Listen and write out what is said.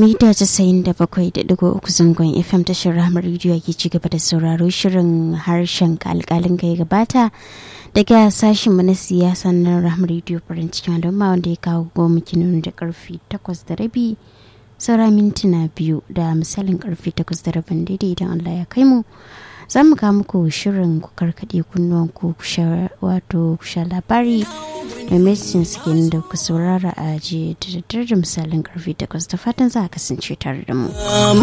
mita casa'in da bakwai da digo uku zangon fm tashar ramar rediyo ke ci gaba da sauraro shirin harshen alkalin ga ya gabata daga sashen na siyasa na ramar rediyo farin cikin al'umma wanda ya kawo goma kinonu da karfi takwas da rabi saura mintuna biyu da misalin karfi takwas da rabin daidai idan allah ya kai mu za mu kawo muku shirin ku karkaɗe kunnuwan ku wato kusha labari da medicine suke da ku saurara a jiya da daddare da misalin karfe takwas da fatan za a kasance tare da mu.